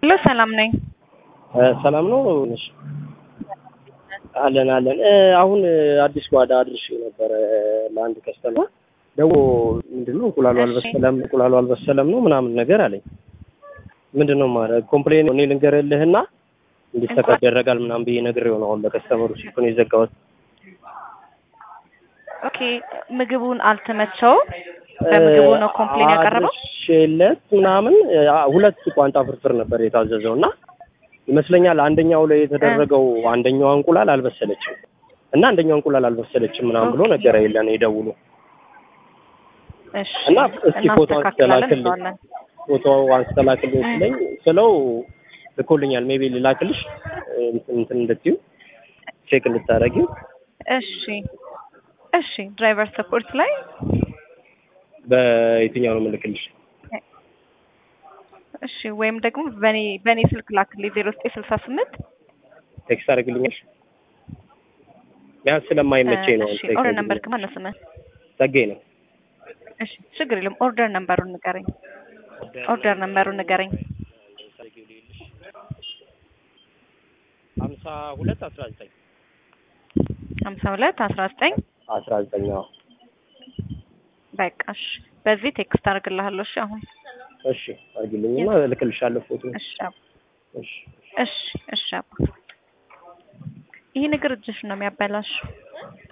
ሄሎ ሰላም ነኝ። ሰላም ነው ነሽ? አለን አለን። አሁን አዲስ ጓዳ አድርሼ ነበረ ለአንድ ከስተመር ደግሞ ምንድን ነው እንቁላሉ አልበሰለም እንቁላሉ አልበሰለም ነው ምናምን ነገር አለኝ። ምንድን ነው ማለት ኮምፕሌን እኔ ልንገርልህና እንዲሰራ ይደረጋል ምናምን ብዬ ነግሬው ነው አሁን ለከስተመሩ ሲሆን የዘጋሁት። ኦኬ ምግቡን አልተመቸውም። በምግቡ ነው ኮምፕሌን ያቀረበው። አድርሼለት ምናምን አ- ሁለት ቋንጣ ፍርፍር ነበር የታዘዘው እና ይመስለኛል አንደኛው ላይ የተደረገው አንደኛዋ እንቁላል አልበሰለችም እና አንደኛው እንቁላል አልበሰለችም ምናምን ብሎ ነገር የለን ይደውሉ እሺ እና እስኪ ፎቶ እናስተካክላለን አንስተላክልኝ እንለዋለን። ፎቶ አንስተላክልኝ ስለኝ ስለው ልኮልኛል። ሜቢ ልላክልሽ እንትን እንትን እንድትዩ ቼክ እንድታረጊው እሺ እሺ ድራይቨር ሰፖርት ላይ በየትኛው ነው የምልክልሽ? እሺ ወይም ደግሞ በኔ በኔ ስልክ ላክልኝ ዜሮ ዘጠኝ ስልሳ ስምንት ቴክስት አድርግልኛል። ቢያንስ ስለማይመቸኝ ነው። እሺ ኦርደር ነምበር ከማን ነው ስምህ? ጸጋዬ ነው። እሺ ችግር የለም ኦርደር ነምበሩን ንገረኝ። ኦርደር ነምበሩን ንገረኝ። ሀምሳ ሁለት አስራ ዘጠኝ ሀምሳ ሁለት አስራ ዘጠኝ አስራ ዘጠኝ አዎ። በቃ እሺ በዚህ ቴክስት አድርግልሃለሁ። እሺ አሁን እሺ አድርግልኝና እልክልሻለሁ ፎቶ። እሺ አባ እሺ እሺ እሺ አባ ይሄ ነገር እጅሽ ነው የሚያበላሽ።